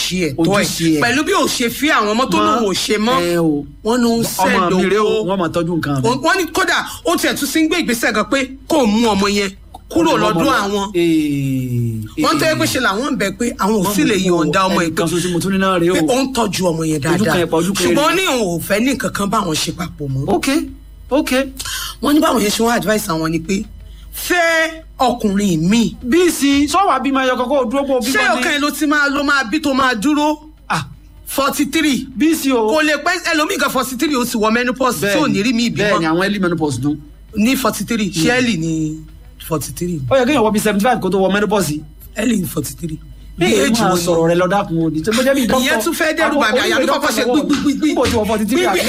ojúṣe ẹ̀tọ́ Ojúṣe ẹ̀ ẹ̀. pẹ̀lú bí ò ṣe fi àwọn ọmọ tó lòun ò ṣe mọ́ ẹ o wọ́n ló ń ọmọ mi rè o sẹ́dọ̀ wọ́n máa tọ́jú nǹkan mi. wọ́n ní kódà ó tiẹ̀ tún sí ń gbé ìgbésẹ̀ gan pé kó mú ọmọ yẹn kúrò lọ́dún àwọn wọ́n tẹ́ pé ṣe làwọn ń bẹ pé àwọn ò sì lè yọ̀ǹda ọmọ yẹn kan ṣoṣo mo tún ní náà rè pé o. ó ń tọ́jú ọmọ yẹn Ojú kan dáadáa ẹ̀pà, ojú kan ṣùgbọ́n èrè. ní òun ò fẹ́ ní nǹkan kan báwọn ṣe papọ̀ mọ́ ok ok wọ́n ní báwọn yẹn ṣe wọ́n advice àwọn ni pé fẹ́ ọkùnrin míì bíìsì sọ́wọ́ àbímọ ẹyọ kọ́kọ́ dúró pọ̀ bímọ ṣé ọkàn ẹ̀ ló ti máa ló máa bí tó máa dúró ah forty three bíìsì o. kò lè pẹ́ ẹlòmíì kan forty three ó sì wọ menopause tí ò ní rí mi bẹ́ẹ̀ ni ìbímọ àwọn early menopause dún. ní forty three ṣé ẹ̀lì ní forty three ó yẹ kéèyàn wọ bíi seventy five kó tó wọ menopause. ẹ̀lì ní forty three bí bí èjì èjì máa wọn sọ̀rọ̀ rẹ lọ́dà kun òní tó bó jẹ́ bí dókítà. ìyẹn tún fẹ́ dẹ́rù bàmí àyà mi kọ́kọ́ ṣe gbígbígbí níbo tí wọ́n forty three àbí.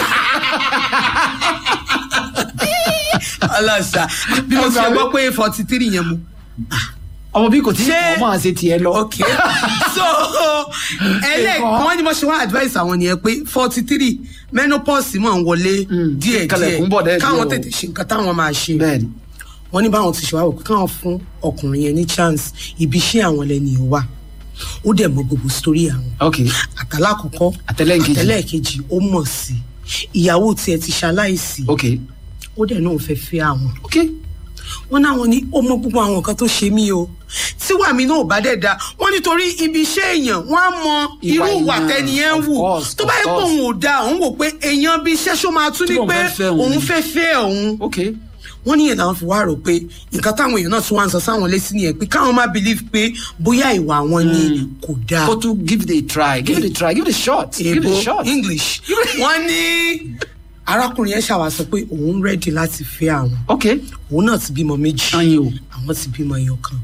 ọlọ́sà bí mo ti ṣe gbọ́ pé forty three yẹn mu. ọmọ bí kò tí Ṣé- ì máa ṣe tiẹ̀ lọ. ok so ẹlẹ́ Ẹ̀kọ́. wọ́n ní mo ṣe wá advice àwọn nìyẹn pé forty three menopause máa ń wọlé Mm, díẹ̀ kalẹ̀kùn bọ̀ díẹ̀ dẹ́ẹ̀ káwọn díẹ̀ o. tètè ṣe nǹkan táwọn máa ṣe bẹ́ẹ̀ni wọ́n ní báwọn ti ṣe wá wò pé káwọn fún ọkùnrin yẹn ní chance ibi iṣẹ́ àwọn lẹ́ni wà ó dẹ̀ mọ gbogbo story àwọn ok àtàlákọ̀ọ́kọ́ Àtẹlẹ́ǹkejì. àtẹlẹ́ẹ̀kejì ó mọ̀ sí ìyàwó tiẹ̀ ti ṣaláìsí ok ó dẹ̀ náà fẹ́ fẹ́ àwọn ok wọn náwọn ní ó mọ gbogbo àwọn nǹkan tó ṣe mí o tíwà mi náà ò bá dẹ̀ da wọn nítorí ibi iṣẹ́ èèyàn wọn á mọ irú Ìwà ìwà èèyàn, tẹniyẹn ń of wù course, tó bá of yẹ pé course. òun ò da òun wò pé èèyàn bí iṣẹ́ ṣó máa tún Tí ní òun pé fẹ́ fẹ́ òun. òun fẹ́ fẹ́ òun ok wọ́n níyẹn làwọn fi wá rò pé nǹkan táwọn èèyàn náà tún wá ń sọ sáwọn létí nìyẹn pé káwọn má believe pé bóyá ìwà wọn ni kò dáa kó tún give it a try give it a try give it a shot give it èèbó a shot. english wọ́n ní arákùnrin yẹn ṣàwá sọ pé òun rẹ́dí láti fẹ́ àwọn ok òun náà ti bímọ méjì ayin o àwọn ti bímọ ẹyọ kan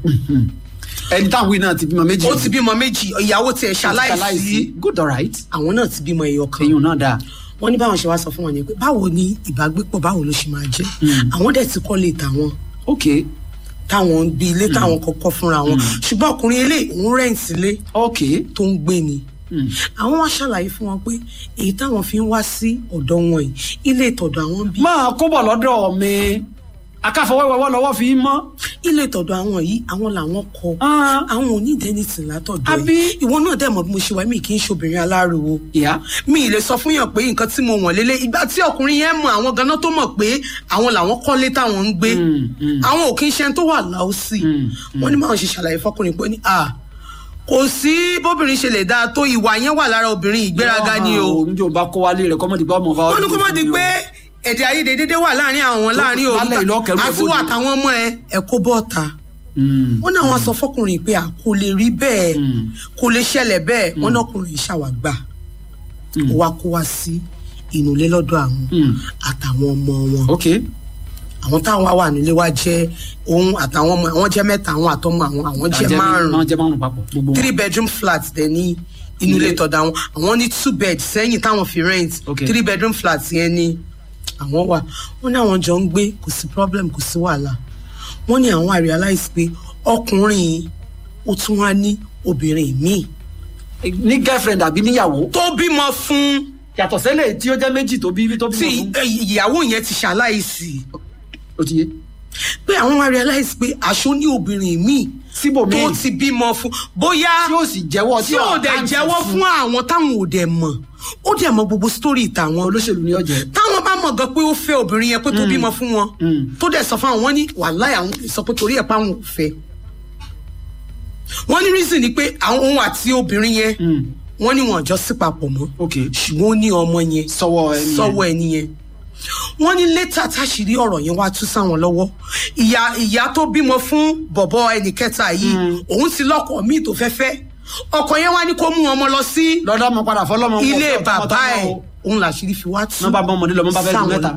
ẹni táwọn wí náà ti bímọ méjì. ó ti bímọ méjì ìyàwó tiẹ̀ ṣaláìsí good alright àwọn náà ti bímọ ẹyọ kan eyín náà dáa. wọ́n ní báwọn ṣe wá sọ fún wọn yẹn pé báwo ni ìbágbépọ̀ báwo ló ṣe máa jẹ́ àwọn dẹ̀ ti kọ́ lè tàwọn ok táwọn ń bí ilé táwọn kọ́kọ́ fúnra wọn ṣùgbọ́n ọkùnrin eléyìí òun rẹ́ǹtì ilé ok tó ń gbé ni àwọn wá ṣàlàyé fún wọn pé èyí táwọn fi ń wá sí ọ̀dọ̀ wọn yìí ilé ìtọ̀dọ̀ àwọn bí máa kó bọ̀ lọ́dọ̀ mi akáfọwọ́wọ́wọ́ lọ́wọ́ fi í mọ́. ilé ìtọ̀dọ̀ àwọn yìí àwọn làwọn kọ Ah. àwọn ò ní ìdẹ́nìtì látọ̀dọ̀ Àbí? ẹ̀ ìwọ náà dẹ̀ mọ̀ bí mo ṣe wá mi kì í ṣobìnrin aláriwo ìyá mi ì lè sọ fún yàn pé nǹkan tí mo wọ̀n lélẹ̀ ìgbà tí ọkùnrin yẹn mọ àwọn ganan tó mọ̀ pé àwọn làwọn kọ́lé táwọn ń gbé àwọn ò kí ń ṣe ẹni tó wà láòsì wọ́n ní máa ń ṣe ṣàlàyé fọkùnrin pé ní à kò sí bóbìnrin ṣe lè dáa tó ìwà yẹn wà lára obìnrin ìgbéraga ni o njó bá kó wálé rẹ̀ kọ́mọ́dé bá ọmọ fa wọ́n ní kó má di pé èdè àìyedè dédé wà láàrin àwọn láàrin òun lálẹ́ ìlú ọ̀kẹ́rù àti wà ẹ̀bọ̀dì. táwọn ọmọ ẹ ẹ kó bọ́ọ̀ta wọ́n ní àwọn sọ fọkùnrin pé à kò lè rí bẹ́ẹ̀ kò lè ṣẹlẹ̀ bẹ́ẹ̀ wọ́n ní ọkùnrin ṣàwàgbà ó wá kó wá sí inú ilé lọ́dọ̀ àwọn àtàwọn ọmọ wọn ok àwọn táwọn wá wà nílé wa jẹ́ òun àtàwọn ọmọ àwọn jẹ́ mẹ́ta àwọn àtọmọ àwọn àwọn jẹ́ márùn máa jẹ́ márùn papọ̀ gbogbo wọn. three bedroom flat dẹ̀ ní inú ilé tọ̀dọ̀ àwọn àwọn ní two bed sẹ́yìn táwọn fi rent Okay. three bedroom flat yẹn ní àwọn wà wọ́n ní àwọn jọ ń gbé kò sí problem kò sí wàhálà wọ́n ní àwọn realize pé ọkùnrin ó tún wá ní obìnrin míì ní girlfriend àbí níyàwó. tó bímọ fún yàtọ̀ sẹ́lẹ̀ tí ó jẹ́ méjì tó bí tó tí bímọ fún. eh, ìyàwó yẹn ti ṣaláìsí ó ti yé. pé àwọn wá realize pé aṣọ ní obìnrin míì síbòmíì tó ti bímọ fún bóyá tí ó sì jẹ́wọ́ tí ò dẹ̀ jẹ́wọ́ fún àwọn táwọn ò dẹ̀ mọ̀ ó dẹ̀ mọ gbogbo sítórì tàwọn olóṣèlú ní ọjọ́ táwọn bá mọ̀ gan pé ó fẹ́ obìnrin yẹn pé tó bímọ fún wọn tó dẹ̀ sọ fún àwọn wọn ní wàláì àwọn sọ pé torí ẹ̀ pa àwọn ò fẹ́ wọ́n ní reason ni pé àwọn òun àti obìnrin yẹn wọ́n ní wọn jọ sí papọ̀ mọ́ ok ṣùgbọ́n ó ní ọmọ yẹn sọ́wọ́ ẹni yẹn. sọ́wọ́ ẹni yẹn wọ́n ní létà táṣìírí ọ̀rọ̀ yẹn wá tú sáwọn lọ́wọ́ ìyá ìyá tó bímọ fún bọ̀bọ̀ ẹnì kẹta yìí òun ti lọ́kọ míì tó fẹ́ fẹ́ ọkọ yẹn wá ní kó mú ọmọ lọ sí lọ́dọ̀ ọmọ padà fọlọ́mọ. ń ilé pọ̀ bàbá tọmọtọmọ ẹ̀ o. òun làṣírí fi wá tú nọ́mbà bá ọmọdé lọ mọ́ bá fẹ́ lu sáwọn mẹ́ta.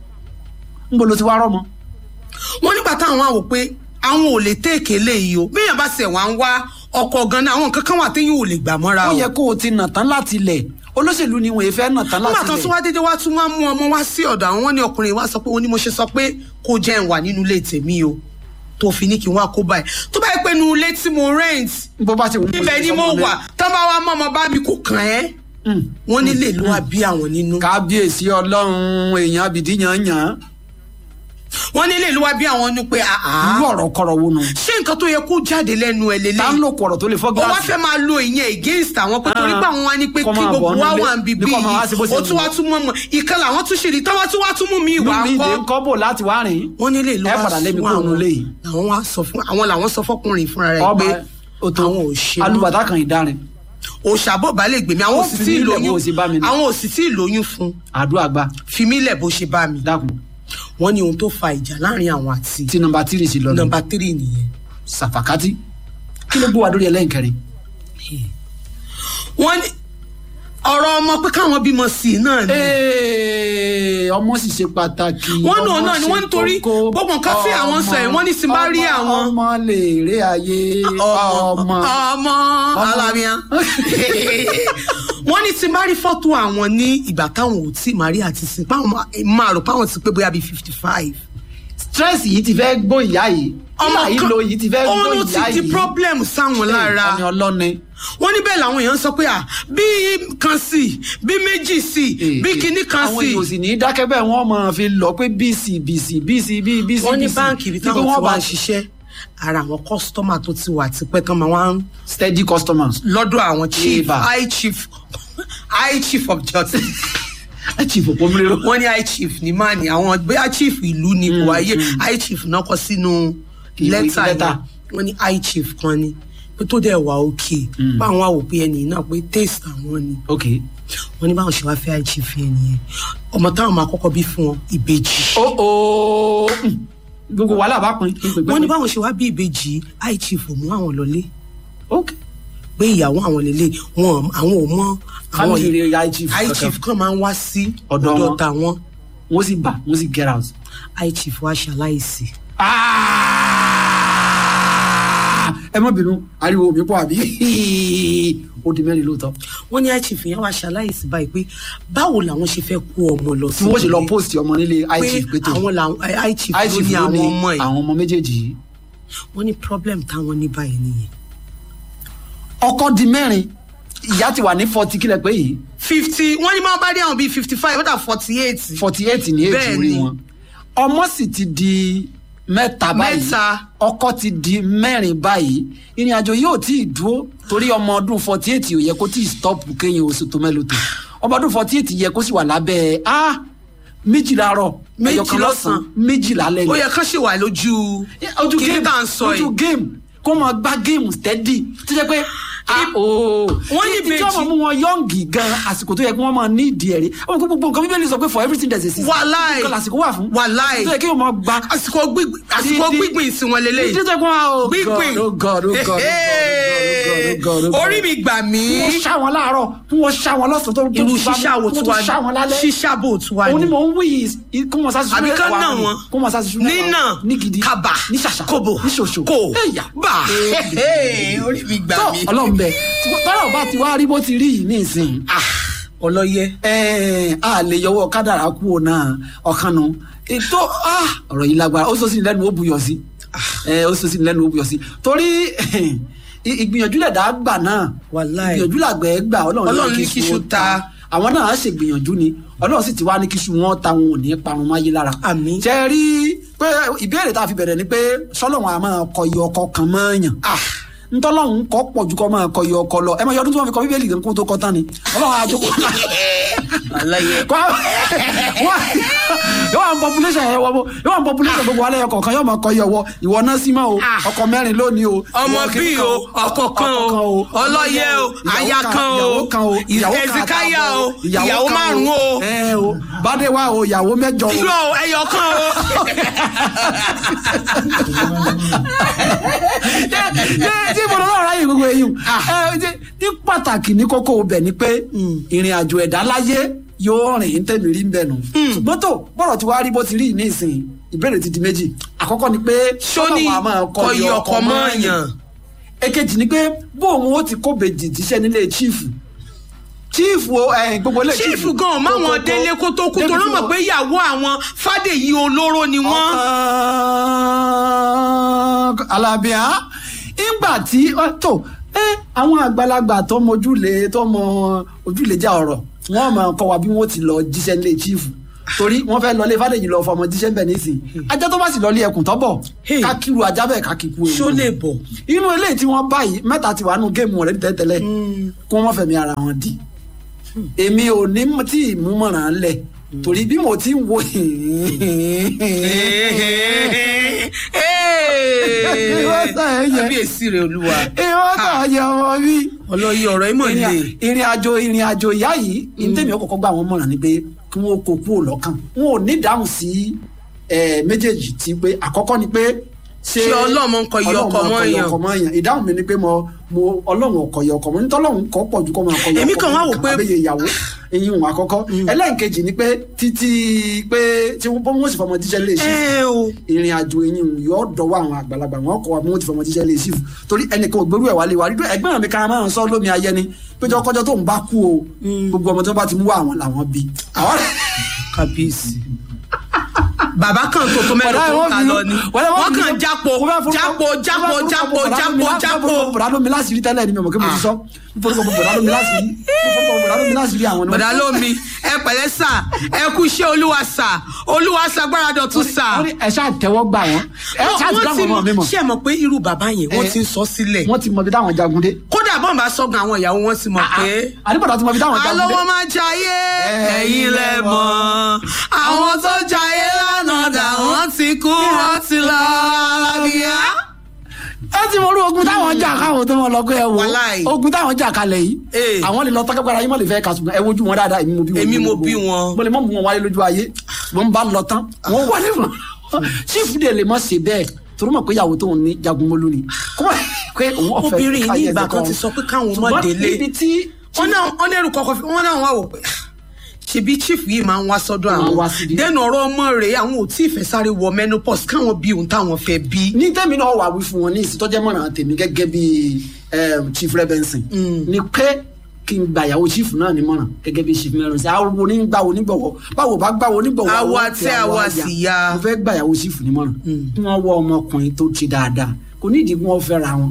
ń bolo ti wá rọ́mọ. wọ́n nígbà táwọn wá wò pé àwọn ò lè téèké léyìí o bíyàn bá ṣẹ̀ wá ń wá ọkọ̀ gan-an àwọn nǹkan kan wà téyàn ò lè gbà mọ́ra ó o yẹ kó o ti nà tán láti lẹ̀ olóṣèlú ni wọ́n fẹ́ nà tán láti nígbà tó tún lẹ̀. wá dédé wá tún wá mú ọmọ wá sí ọ̀dọ̀ àwọn wọn ní ọkùnrin wa sọ pé ó ní mo ṣe sọ pé kó jẹ́ ń wà nínú ilé tèmi o tó fi ní kí n wá kó báyìí tó bá yẹ pé inú ilé tí mo rent bó bá ti wù ú ibẹ̀ ni mo wà tó bá wá mọ́ ọmọ bá mi kò kàn ẹ́ wọ́n nílé ló wá bí àwọn nínú. kábíyèsí ọlọ́run èèyàn abìdí yàn yàn wọ́n ní ilé ìlú wa bí àwọn ní pé àá irú ọ̀rọ̀ kọ̀rọ̀ wo nu ṣé nǹkan tó yẹ kó jáde lẹ́nu ẹ̀ lélẹ̀ tá ń lò kọ̀rọ̀ tó lè fọ́ ó wá gíláàsì fẹ́ máa lo ìyẹn against àwọn pé torí Ah. pé àwọn wá ní pé Kọ́ kí máa gbogbo bọ̀ wa nílé, wà ń bíbí bí kò máa wá sí bó yìí ṣe ó tún wù wá ọ́. tún mọ́ mọ́ ìkan làwọn tún ṣe rí tọ́wọ́ tún wá tún mú mi ìwà lórí ìdè ńkọ́ ń kọ́ bò láti wá rìn wọ́n nílé ìlú ẹ wa padà lé mi sún kúrò àwọn nílé yìí. làwọn wá sọ fún àwọn làwọn sọ fọkùnrin fúnra rẹ̀ ọba pé òtò àwọn ò ṣe mọ́. alùbàtà kan ìdarin òṣàbọ̀ bá lè gbèmí àwọn Ó òsì fi tí mí ì lẹ̀ bó lóyún ṣe bá mi ní. àwọn òsì tí ì lóyún fún àdúrà gba fi mí lẹ̀ bó ṣe bá mi dákun wọ́n ní ohun tó fa ìjà láàrin àwọn àti tí nọmba tírì sí lọ nù nọ́mbà tírì nìyẹn sàfàkátì kí ló gbé wa lórí ẹlẹ́nkẹrin wọ́n ní ọ̀rọ̀ ọmọ pé káwọn bímọ sí i náà ni Ee, ọmọ sì ṣe pàtàkì Wọ́n náà ọmọ náà ni ṣe wọ́n nítorí kókó. gbogbo nǹkan tí àwọn sọ yìí, wọ́n ní tí n bá rí ọmọ- àwọn- ọmọ lè rí ayé ọmọ ọmọ alábíà wọ́n ní tí n bá rí fọ́tò àwọn ní ìgbà táwọn ò tí màrí àti sìn páwọn máa- máa rò páwọn ti pé bóyá bíi fifty five stress yìí ti fẹ́ gbó ìyá yìí ọmọ yìí lo yìí ti fẹ́ gbó òun ìyá ti yìí di problem sáwọn lára ọmọ ọlọ́ni wọ́n ní bẹ́ẹ̀ làwọn èèyàn sọ pé à bí kan sí bí méjì sí bí kinní kan àwọn sí èèyàn ò sì ní í dákẹ́ bẹ́ẹ̀ wọ́n máa fi lọ pé bc bc bc bc wọ́n ní bc báǹkì ibi Bí pé táwọn ti wọ́n wá bá ń ṣiṣẹ́ ara àwọn kọ́sítọ́mà tó ti wà tipẹ́ tán máa wá ń steady customers lọ́dọ̀ àwọn chief Eba. high chief high chief of justice ẹ chief òpómúlérò wọ́n ní high chief ní máa ní àwọn bóyá chief ìlú ni kò wáyé high chief náà kọ sínú Ìwé lẹ́tà lẹ́tà. yẹn wọ́n ní high chief kan ni pé tó dẹ̀ wà òkè báwọn wà wò pé ẹnì náà pé taste àwọn ni ok wọ́n ní báwọn ṣe wá fẹ́ high chief yẹn nìyẹn ọmọ táwọn máa kọ́kọ́ bí fún wọn ìbejì ó ó gbogbo wàhálà bá pin kí n pè wọ́n ní báwọn ṣe wá bí ìbejì high chief ò mú àwọn lọlé ok pé ìyàwó àwọn lélẹ̀ wọn àwọn ò mọ àwọn family rẹ ya chief high kankan. chief kan máa ń wá sí Ọ̀dọ̀ wọn. ọ̀dọ̀ tàwọn wọ́n sì bà wọ́n sì get out. high chief wá ṣaláìsí. ẹ má bínú ariwo mi pọ̀ àbí ó di mẹ́rin lóòótọ́ wọ́n ní high chief yẹn wá ṣaláìsí báyìí pé báwo làwọn ṣe fẹ́ kó ọmọ lọ tí wọ́n ṣe lọ post ọmọ nílé pé ichief pété àwọn làwọn eh, high chief ló ichief ní ló àwọn ní ọmọ ẹ̀ àwọn ọmọ méjèèjì yìí. wọ́n ní problem táwọn ní báyìí nìyẹn. ọkọ di mẹ́rin ìyá ti wà ní forty kílẹ̀ pé yìí fifty wọ́n ní máa bá dé àwọn bíi fifty five wọ́n dà forty eight. forty eight ní èjì Bẹ́ẹ̀ orí ni. wọn ọmọ sì ti di mẹ́ta báyìí Mẹ́ta. ọkọ ti di mẹ́rin báyìí ìrìn àjò yóò tí ì dúró torí ọmọ ọdún forty eight ò yẹ kó tí ì stop kéyìn oṣù tó mẹ́lò tó ọmọ ọdún forty eight yẹ kó sì wà lábẹ́ ah méjìlá rọ Méjì ẹyọkan lọ́sàn-án. méjìlá lẹ́yìn ó yẹ kán ṣì wà lójú ojú kí game tá à ń sọ ojú yìí. game kó máa gbá game steady tó jẹ́ pé ah ooo Wọ́n ní ìjọ ìbejì. máa mú wọn yọǹgì gan àsìkò tó yẹ kí wọ́n máa ní ìdí ẹ̀rí ọmọ kó gbogbo nǹkan bíbélì sọ pé for everything there is a season Wàláì. nǹkan làsìkò wà fún Wàláì. tó yẹ kí wọ́n máa gba àsìkò gbígbìn àsìkò Dídí- gbígbìn sí wọn lélẹ́yìí. dídí tó yẹ kí wọ́n oh gbígbìn God, oh God, oh God, oh God, oh God, oh God, oh God. orí mi gbà mí. wọ́n ṣá wọn láàárọ̀ kí wọ́n ṣá wọn lọ́sàn-án tó tó irú tún bá ṣíṣà wo wọ́n tí tún wàá ṣá wọn lálẹ́ ṣíṣà bò tí wàá òun ni ní. mò ń wí yìí kí wọ́n sá sí àbí kán náà wọn kí wọ́n sá sí nínà ní gidi kaba ní ṣàṣà kobo ní ṣoṣo kò ẹ̀yà bà orí mi gbà tó mí. ọlọ́run bẹ tọ́lọ̀ bá ti wá rí bó ti rí yìí nísìnyí ọlọ́yẹ. ẹ̀ẹ́n a lè yọwọ́ kádàrá kú ò náà ọ̀kan nu ètò ah, ọ̀rọ̀ yìí lágbára ó sọ sí ni lẹ́nu ó buyọ̀ sí ẹ̀ ó sọ sí ni lẹ́nu ó buyọ̀ sí torí ì- ìgbìyànjú lẹ̀dá gbà náà Wàláì. ìgbìyànjú làgbẹ̀ gbà ọlọ́run Ọlọ́run ní kíṣu ta. àwọn náà ṣe gbìyànjú ni ọlọ́run sì ti wá ní kíṣu wọn ta wọn ò ní parun máyé lára Àmín. ṣe rí pé ìbéèrè tá a fi bẹ̀rẹ̀ ni pé sọ́lọ́run a máa kọ iye ọkọ kan mọ́ọ̀yàn ntọ́lọ́hún kọ́ pọ̀ ju kọ́ máa kọ iye ọkọ lọ ẹ máa yọ ọdún tí wọ́n fi kọ bíbélì gan kó tó kọ́ tán ni ọlọ́run àjọkọ̀ ọlọ́yẹ. kọ́ yóò wà ní population yẹn wọ́n yóò wà ní population gbogbo alẹ́ yẹn kọ̀ọ̀kan yóò máa kọ iye ọwọ́ ìwọ náà sí mọ́ o Ah. ọkọ mẹ́rin lónìí o ọmọ ìwọ bí kìíní o ọkọ kan o ọlọ́yẹ o aya kan o ìyàwó kan o ìyàwó kan ẹ̀sìkáyà o àtààbọ̀ ìyàwó kan márùn o ẹ o bàdéwà o ìyàwó mẹ́jọ o irọ́ o ẹyọ kan o. Ṣé- tí mo lọ́ọ́ ráyè gbogbo eyín ẹ ṣe- ní pàtàkì ní kókó ọbẹ̀ ni pé ìrìn àjò ẹ̀dá láyé yóò rìn tẹ̀mí rí bẹ́ẹ̀ nù ṣùgbọ́n tó bọ́rọ̀ tí wàá rí bó ti rí ní ìsìn ìbéèrè ti di méjì àkọ́kọ́ ni pé sóní Ọlọ́run á máa kọ iye ọkọ mọ́ọ̀yàn. èkejì ni pé bóun ó ti kó bèjì tíṣẹ́ nílé chiefu chiefu o ẹ, gbogbo ilé chief gan máwọn délé kó tó kú torí mọ̀ pé ìyàwó àwọn fàdèyí olóró ni wọ́n. ọ̀kan alábíà ìgbà tí ọ, tó ẹ àwọn àgbàlagbà tó mọ ojúlé tó mọ ojúlé já ọ̀rọ̀ wọ́n máa kọ́ wa bí wọ́n ti lọ jíṣẹ́ nílé chiefu torí wọ́n fẹ́ lọlé fàdéjì lọ fọmọ jíṣẹ́ bẹ̀ nísìn ajá tó bá sì lọlé ẹkùn tọ́bọ̀ Hey. ká kíru ajá bẹ́ẹ̀ ká kíku ṣó lè bọ̀ inú eléyìí tí wọ́n bá yìí mẹ́ta ti wà nù géèmù rẹ̀ tẹ́tẹ́lẹ̀ kó wọ́n fẹ̀mí ara wọn di èmi ò ní m- tí ì mú mọ̀ràn lẹ̀ torí bí mo ti ń wo Ìwọ sàn ẹ̀ yẹ. kábíyèsí rẹ olúwa ìwọ́n kàn yẹ ọmọ mi ọlọ́yẹ ọ̀rọ̀ ìmọ̀ ìrìn ilé à- ìrìn àjò ìrìn àjò ìyá yìí ìtẹ̀mí ọkọ̀ọ̀kọ̀ gbà wọ́n mọ̀ràn ni pé kí wọ́n kó kúrò lọ́kàn wọn ò ní dáhùn sí ẹ̀, méjèèjì tí pé àkọ́kọ́ ni pé ṣé Ṣé Ọlọ́run ń kọ iye ọkọ Ọlọ́run mọ́ máa ń kọ iye èèyàn? ọkọ mọ́ èèyàn ìdáhùn mi ni pé mo mo ọlọ́run ọkọ̀ iye ọkọ mọ́ nítọ́lọ́run kọ́ pọ̀ ju kọ́ máa kọ iye Èmi ọkọ kàn wá mọ́ wò pé- àbẹ́yẹ ìyàwó eyín òun àkọ́kọ́ ẹlẹ́ǹkejì ni pé títí pé tí wọ́n wọ́n sì fọmọ jíṣẹ́ lè ṣe ẹ o ìrìn àjò eyín òun yóò dọwọ́ àwọn àgbàlagbà wọn kọ́ wa bí wọ́n ti fọmọ jíṣẹ́ lè ṣìfù torí ẹnìkan ò gbèrú ẹ̀ wálé wa dídú ẹgbẹ́ mi kan máa ń sọ lómi ayẹni péjọ kọjọ tó ń bá kú o gbogbo ọmọ tó bá ti mú wá àwọn làwọn bí. àwọn kábíyèsí bàbá kan tó tó mẹ́rin tó ta lọ ni wọ́n kàn jápo jápo jápo jápo jápo jápo bọ̀dá lómi láṣìírí tẹ́lẹ̀ ni mi ò mọ̀ kí mo ti sọ nítorí kò bọ̀dá lómi láṣìírí bọ̀dá lómi láṣìírí àwọn bọ̀dá lómi ẹ pẹ̀lẹ́ sà ẹ kú iṣẹ́ olúwa sà olúwa sagbára dọ̀tún sà. wọ́n ní ẹ ṣáà tẹ́wọ́ gbà wọ́n ẹ ṣáà ti dáhùn ọmọ mi mọ̀ ṣé ẹ mọ̀ pé irú bàbá yẹn wọ́n Eh. ti ń sọ sílẹ̀ wọ́n ti mọ ibi táwọn jagun dé. kódà bọ́n bá sọ́gun àwọn ìyàwó wọn ti mọ̀ pé àdìbọ̀dá ti mọ ibi táwọn jagun dé. alówó máa jayé ẹ̀yin lẹ mọ̀ àwọn tó jayé lánàá dà wọ́n ti kú wọ́n ti lọ alábíyá. ẹ ti mọ orú ogun táwọn jà káwọn tó wọn lọ pé ẹ wo Wàláì. ogun táwọn jà kalẹ̀ yìí Eh. àwọn lè lọ tọkẹ́gbára yín mọ̀ lè fẹ́ ka ṣùgbọ́n ẹ wojú wọn dáadáa èmi mo bí wọn. Èmi mo bí wọn. mo lè mọ̀ mú wọn wáyé lójú ayé ṣùgbọ́n bá lọ tán wọ́n wọlé fún sífù dè lè mọ̀ ṣe bẹ́ẹ̀ torí mọ̀ pé ìyàwó tóun ní jagun mọ́lú ni kó mọ̀ pé òun ọ̀fẹ́ obìnrin yìí ní káyé ìgbà ẹsẹ̀ kan ti sọ pé káwọn ọmọ ṣùgbọ́n délé ibi tí wọn náà wọn lérò kọkọ fi wọn náà wà wò pé ṣebí chief yìí máa ń wá sọ́dọ̀ Máa ń àwọn wá síbí. dẹnu ọ̀rọ̀ ọmọ rẹ̀ àwọn ò tí ì fẹ́ sáré wọ menopause káwọn bí ohun táwọn fẹ́ bí. ní tẹ́mi náà wà wí fún wọn ní ìsìtọ́jẹ́ mọ̀ràn tèmi gẹ́gẹ́ bí um, chief rebenson ni pé kí n gba ìyàwó chief náà ní mọ̀ràn gẹ́gẹ́ bí chief mẹ́rin sí àwọn onígbà onígbọ̀wọ́ báwo bá gbà onígbọ̀wọ́ Àwa àwọn tí àwa sì ya. mo fẹ́ gba ìyàwó chief ní mọ̀ràn kí wọ́n wọ ọmọkùnrin tó ti dáadáa kò ní ìdí kí wọ́n fẹ́ ra wọn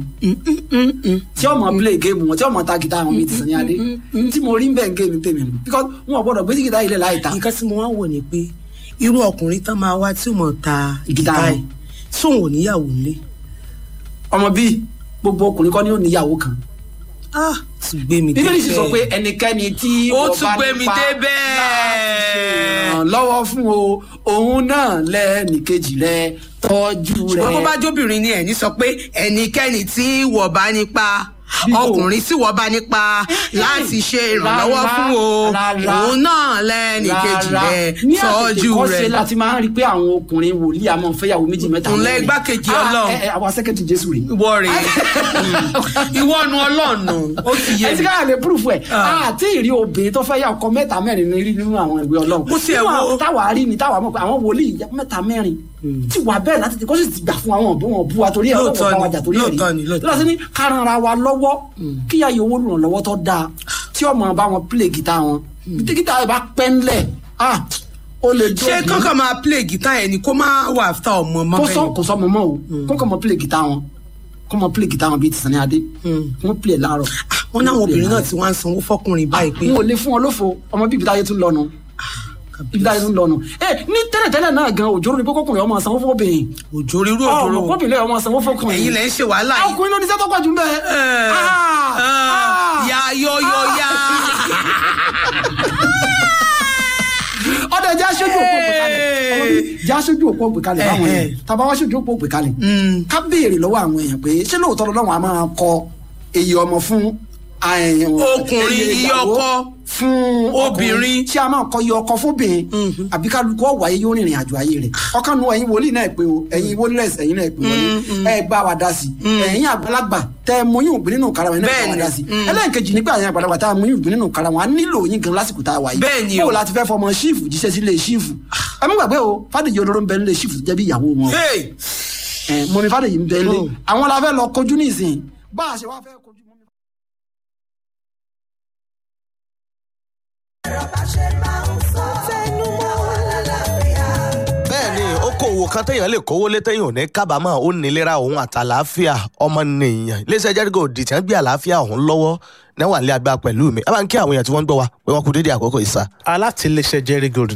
tí ọmọ play game wọn tí ọmọ ta gita àwọn mi ti sàn ní adé tí mo rí bẹ́ẹ̀ ń gé mi tèmi nù because wọn ò gbọ́dọ̀ gbé sí gita ilẹ̀ láì ta nǹkan tí mo wá wò ni pé irú ọkùnrin tán máa wá tí mo ta Gìtá gìtá wọn. yìí sóun ò níyàwó nílé. ọmọ bíi gbogbo ọkùnrin kọ́ ni ó níyàwó kan ah tún gbé mi bíbélì sì sọ débẹ̀. pé ẹnikẹ́ni tí Ó wọ́n tún bá gbé mi nípa débẹ̀. láti lọ́wọ́ fún o òun náà lẹ́nìkejì rẹ tọ́jú rẹ. ṣùgbọ́n bó bá jóbìnrin ni ẹ̀ní sọ pé ẹnikẹ́ni tí wọ́n bá nípa Bí o- ọkùnrin tí wọ́n bá nípa láti ṣe ìrànlọ́wọ́ Rárá, fún o rárá. òun náà lẹ́nìkejì Rárá. rẹ̀ ní tọ́jú àtètèkọ́ṣe rẹ̀. láti máa ń rí i pé àwọn ọkùnrin wòlíì àmọ́ fẹ́yàwó méjì mẹ́ta Ǹlẹ́ mẹ́rin. igbákejì Ah, Ọlọ́run. ẹ, ẹ, àwọn sẹ́kẹ̀tì jésù rèé. ìwọ rèé ìwọ nu ọlọ́ọ̀nù ó ti yé ẹ ti mi. káyà lè púrúfù ẹ Ah. àti ìrí obìnrin tó fẹ́ yà ọkọ mẹ́ta mẹ́rin ní rí nínú àwọn ìwé ọlọ́run Mo tiẹ̀ Nínú wo- àwọn táwa rí ni táwa mọ̀ pé àwọn wòlíì mẹ́ta mẹ́rin tí wà bẹ́ẹ̀ láti ti kó sì ti gbà fún àwọn òbí wọn bú wa torí ẹ̀ Lóòótọ́ ọlọ́wọ́ bá wa ni, jà torí ẹ̀ lóòótọ́ ni, rí lóòótọ́ lọ́sí ní karanra wa lọ́wọ́ kíyà yìí owó lùrànlọ́wọ́ tó dáa tí ọmọ bá wọn play gìtá wọn bí gìtá yẹn bá pẹ́ ńlẹ̀ ah ó lè dó ṣé kankan máa play guitar yẹn ni kó máa wà áfítà ọmọ mọ́ kó sọ bẹ́ẹ̀ kó sọ mọ́mọ́ o kó kàn mọ́ play gìtá wọn kó mọ́ play gìtá wọn bíi ti Sunny Adé kó mọ́ play láàárọ̀ wọn náà àwọn obìnrin náà ti wá ń sanwó fọkùnrin báyìí pé n ò lè fún ọ lófo ọmọ bíbí táyé tún lọnu bíbí táyé tún lọnu ẹ ní tẹ́lẹ̀tẹ́lẹ̀ náà gan òjòrò ni pé kọkùnrin ọmọ sanwó fóbìnrin òjò rírú ọmọ òjòrò kọkùnrin ọmọ sanwó fọkùnrin ẹ̀yin lẹ́ ń ṣe wàhálà yìí. ọkùnrin ló ní sẹ́tọ́ pọ̀jù bẹ́ẹ̀. ya yọ yọ ya. ọdẹ jẹ́ aṣojú òpó òpè kalẹ̀ ọmọ bíi jẹ́ aṣojú òpó òpè kalẹ̀ báwọn yẹn tàbá wá aṣojú òpó òpè kalẹ̀ ká béèrè lọ́wọ́ àwọn èèyàn pé ṣé lóòótọ́ lọ́wọ́ a máa kọ èyí ọmọ fún eh, Ọkùnrin, èyí iye ìyàwó ọkọ fún obìnrin. tí a máa kọ iye ọkọ fóbìnrin àbí kálukú ọ̀wọ́ ayé yóò rìnrìn àjò ayé rẹ̀ ọkàn nu ẹ̀yin wòlíì náà pé o ẹ̀yin wòlíì ẹ̀yin náà pé wọlé ẹ gbá wa dá sí ẹ̀yin àgbàlagbà tẹ mọyún ògbìn nínú kara wọn náà gbá wa Bẹ́ẹ̀ni. dá sí ẹlẹ́nkejì nígbà ẹ̀yin àgbàlagbà tá a mọyún ògbìn nínú kara wọn a nílò yín gan lásìkò tá a wà yìí Bẹ́ẹ̀ni o. bó o láti fẹ́ fọmọ ṣífù jíṣẹ́ sílé ṣífù ẹ mú gbàgbé o fàdèjì olóró ń bẹ nílé ṣífù jẹ́ bí ìyàwó wọn Hey! ẹ mọ̀mí fàdèjì ń bẹ nílé Oh. àwọn la fẹ́ lọ kojú ní ìsìn bá a ṣe wá fẹ́ kojú mọ́mí. bẹ́ẹ̀ ni okòwò kan téèyàn lè kówó lé téèyàn ò ní kábàámọ̀ ó nílera òun àtàlàáfíà ọmọnìyàn iléeṣẹ́ jẹ́rígò òdì tí wọ́n gbé àlàáfíà òun lọ́wọ́ náwà lé agbára pẹ̀lú mi ẹ bá ń kí àwọn èèyàn tí wọ́n ń gbọ́ wa pé wọ́n kú dédé àkókò ìsà. alátiléeṣẹ́ jerry gold ni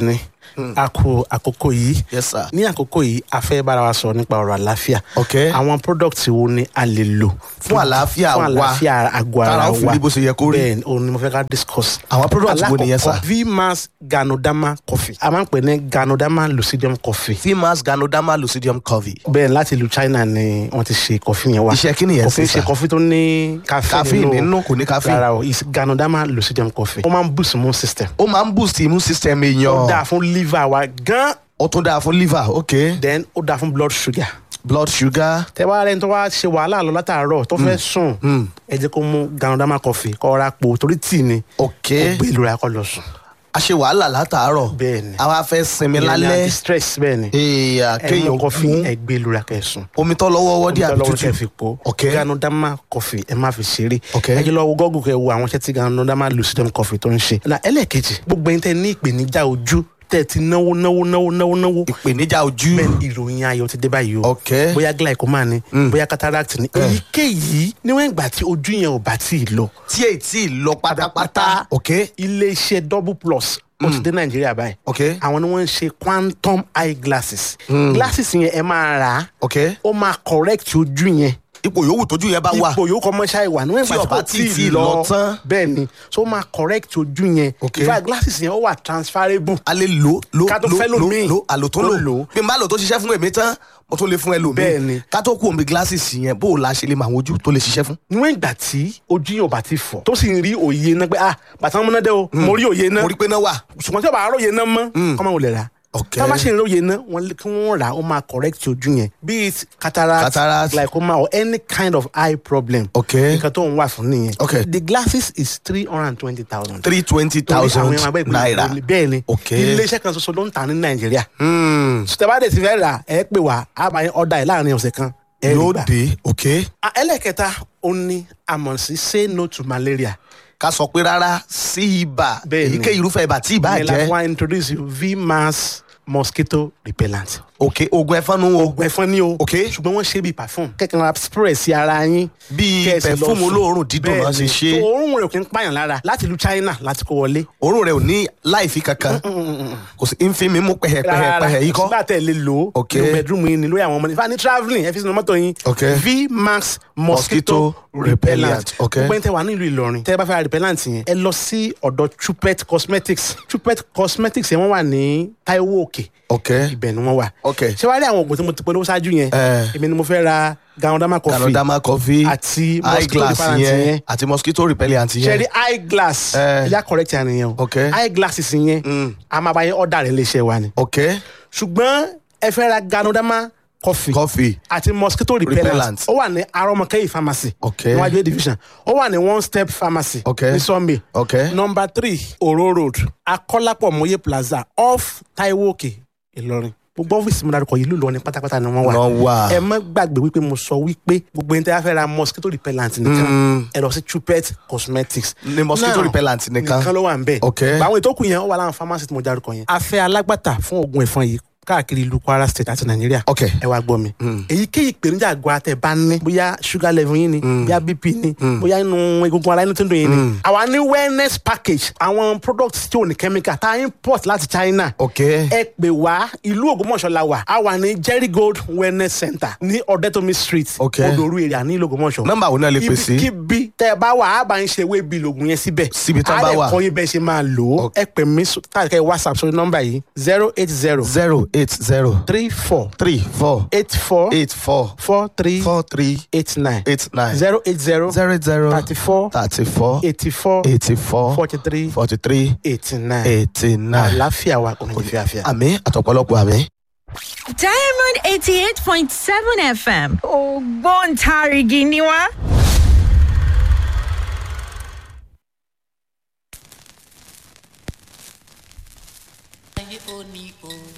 a kú àkókò yìí Yes, sir. ní àkókò yìí a fẹ́ bára wa sọ nípa ọ̀rọ̀ àlàáfíà Ok. àwọn product wo ni a lè lò Fún àlàáfíà fún wa. àlàáfíà àgọ́ Tára ara ó fi wa rí bó ṣe yẹ kó rí. bẹ́ẹ̀ ni òun ni mo fẹ́ ká discuss. Àwọn product wo nìyẹn, sir? Alákọ̀ọ́kọ́, vmax ganodama coffee a máa ń pè ní ganodama lucidium coffee fimas ganoderma lucidium covey. bẹ́ẹ̀ láti ìlú China ni wọ́n ti ṣe kọfí yẹn wá Iṣẹ́ kí nìyẹn kọfí sí, sir? ṣe kọfí tó ní Caffeine nínú, kò ní caffeine. rárá o is ganodama lucidium coffee ó máa ń boost immune system ó máa ń boost immune system ó dáa èèyàn. fún liver wa gan ó tún dáa fún liver ok. then ó dáa fún blood sugar blood sugar. tẹ wá rẹni tó wá ṣe wàhálà lọ látàárọ̀ tó fẹ́ sùn ẹ jẹ́ kó mú ganodama coffee kó ra po torí tíì ni ok. ó gbé ìlú rẹ̀ kó lọ sùn a ṣe wàhálà látàárọ̀. Bẹ́ẹ̀ ni. a wá fẹ́ sinmi Ìyẹn ni lálẹ́. anti-stress bẹ́ẹ̀ ni èèyàn ẹ mú kéèyàn kọfí mú ẹ gbé ìlú rẹ̀ kẹ́ sùn omi tó lọ́wọ́ wọ́dí àbí lọ́wọ́ kẹ́ fi tútù. po Ok. ganodama coffee ẹ má fi ṣeré Ok. ẹ jẹ́ lọ wo gọ́gùn kẹ́ wo àwọn iṣẹ́ tí ganodama lucidum coffee tó ń ṣe. na ẹlẹ́ẹ̀kejì gbogbo ẹni tẹ́ ní ìpèníjà ojú tẹ́ ti náwó náwó náwó náwó náwó ìpèníjà ojú. bẹ́ẹ̀ ìròyìn ayọ̀ ti dé báyìí o Ok. bóyá glaucoma ni bóyá cataract ni èyíkéyìí níwọ̀n ìgbà tí ojú yẹn ò bá tí ì lọ tí èyí tí ì lọ pátápátá. ok. iléeṣẹ́ double plus ó ti dé nàìjíríà báyìí ok. àwọn ni wọ́n ń ṣe quantum eye glasses glasses yẹn ẹ máa rà á ok. ó máa correct ojú yẹn ipò yòówù tójú yẹn bá wà. ipò yòókù ọmọ ṣáà wà níwọ̀n Tí ìgbà tí ọba kò tí tí tí ì lọ lọ tán. bẹ́ẹ̀ ni so ó máa correct ojú yẹn Ok. in fact glasses yẹn ó wà transferable a lè lò lò Ká tó lò fẹ́ lò lòmíì. lò àlò tó Tó lò lò. bí n bá lò tó ṣiṣẹ́ fún èmi tán mo tún lè fún ẹlòmíì Bẹ́ẹ̀ ni. ká tó kú omi glasses yẹn bó o la ṣe lè mọ àwọn ojú tó lè ṣiṣẹ́ fún. níwọ̀n ìgbà tí ojú yẹn ò bá ti fọ̀ tó sì ń rí òye náà pé ah bàtà wọn múná dé o mo rí òye náà mo rí pé náà wà. ṣùgbọ́n tí o bá róye náà mọ́ kọ́mọ wò lè rà Ok. tá a bá ṣe ń róye náà wọ́n lé- kí wọ́n rà á ó máa correct ojú yẹn be it cataract, Cataract. glaucoma or any kind of eye problem Ok. nǹkan tó ń wà fún nìyẹn Ok. the glasses is three hundred and twenty thousand three twenty thousand naira. bẹ́ẹ̀ ni Ok. iléeṣẹ́ kan ṣoṣo ló ń tà ní nàìjíríà Hmm, sùtẹ́bàdé ti fẹ́ rà ẹ pè wá a máa ń ọ̀dà ẹ̀ láàrin ọ̀sẹ̀ kan ẹ rí yóò gbà. dé ok. Ah, ẹlẹ́kẹta ó ní àmọ̀ sí say no to malaria ká sọ pé rárá sí ibà Bẹ́ẹ̀ ni. èyíkéyìí irúfẹ́ ibà tí ibà ìyẹn la fún jẹ́ wa introduce you vmax mosquito repellent. ok oògùn ẹ̀fọn nu o oògùn ẹ̀fọn ni o. Ok. ṣùgbọ́n wọ́n ṣe bíi perfume. kẹ́kẹ́ ra spray sí ara yín. Bíi Kẹ́ ẹ sì lọ perfume sùn. olóòórùn dídùn náà ṣe Bẹ́ẹ̀ni. ṣe. So, òórùn rẹ̀ kì í pààyàn lára láti ìlú China láti kó wọlé. òórùn rẹ̀ ò ní láìfi kankan kò sí ń fi mi mú pẹ̀hẹ̀pẹ̀hẹ̀ yìí kọ́. sígbà tẹ̀ lè lò ó. Ok. nínú bedroom yín ni lórí àwọn ọmọ ní. ìfà ní travelling ẹ fi sínú mọ́tò yín. Ok. vmax Mosquito mosquito repellent. repellent. Ok. gbogbo ẹni tẹ wà nílùú Ìlọrin tẹ bá fẹ́ ra repellent yẹn ẹ lọ sí ọ̀dọ̀ Chupet cosmetics Chupet cosmetics yẹn wọ́n wà ní Taiwo Òkè ok ibẹ̀ ni wọ́n wà. Ok. ṣé wàá rí àwọn oògùn tí mo ti polówó ṣáájú yẹn. Eh. èmi ni mo fẹ́ ra ganodama coffee. canadama coffee àti eye mosquito glass repellent yẹn yẹn. àti mosquito repellent ṣe rí yẹn. eye glass. Eh. ẹ̀yà correct yẹn nìyẹn o. Ok. eye glasses yẹn. a máa bá yẹn ọ̀dà rẹ̀ léṣe wa ni. ok ṣùgbọ́n ẹ fẹ́ ra ganodama coffee. coffee àti mosquito repellent. Repellent. ó wà ní arọmọkẹ́yì pharmacy. Ok. níwájú A division. ó wà ní one step pharmacy. Ok. ní Sunday. Ok. number three oro road akọ́lápọ̀ mọ́yé plaza off Taiwo Òkè Ìlọrin gbogbo ọ́fíìsì mi dárúkọ yìí ló lọ ní pátápátá ni wọ́n wà Wọ́n wà. ẹ má gbàgbé wípé mo sọ wípé gbogbo ẹni tí a fẹ́ ra mosquito repellent nìkan ẹ lọ sí Chupet cosmetics Ní mosquito Now, repellent nìkan. nìkan ló wà ń bẹ̀ Ok. àwọn ètò kù yẹn ó wà láwọn pharmacy tí mo dárúkọ yẹn a fẹ́ alágbàtà fún oògùn ẹ̀fọn yìí káàkiri ìlú Kwara state àti Nàìjíríà Ok. ẹ wá gbọ́ mi èyíkéyìí ìpèníjà àgọ́ àtẹ̀ bá ní bóyá sugar level yín ni bóyá bp ni bóyá inú egungun ara inú tó ń dùn yín ni àwa ní wellness package àwọn products tí ò ní chemical tá a import láti China ok ẹ pè wá ìlú Ògbómọ̀ṣọ́ la wà a wà ní Jerry Gold wellness center ní Ọ̀dẹ́tòmí street Ok. Odoru area ní ìlú Ògbómọ̀ṣọ́ Nọ́mbà wo náà lè pè sí? ibikíbi tẹ ẹ bá wà á bá ń ṣe ewé bíi lògùn yẹn síbẹ̀ Síbi tán bá á wà. lè kọ́ yín bẹ́ẹ̀ ṣe máa lò ó Ok. ẹ pè mí tàbí whatsapp sórí nọ́mbà yìí zero eight zero zero eight zero three four three four eight four eight four four three four three eight nine eight nine zero eight zero zero zero thirty four thirty four eighty four eighty four forty three forty three eighty nine eighty nine. àlàáfíà wa kò ní fi àfíà. àmì àtọ̀pọ̀lọpọ̀ àmì. Diamond 88.7 FM. Ògbóǹtarìgì ni wá. ayé onípo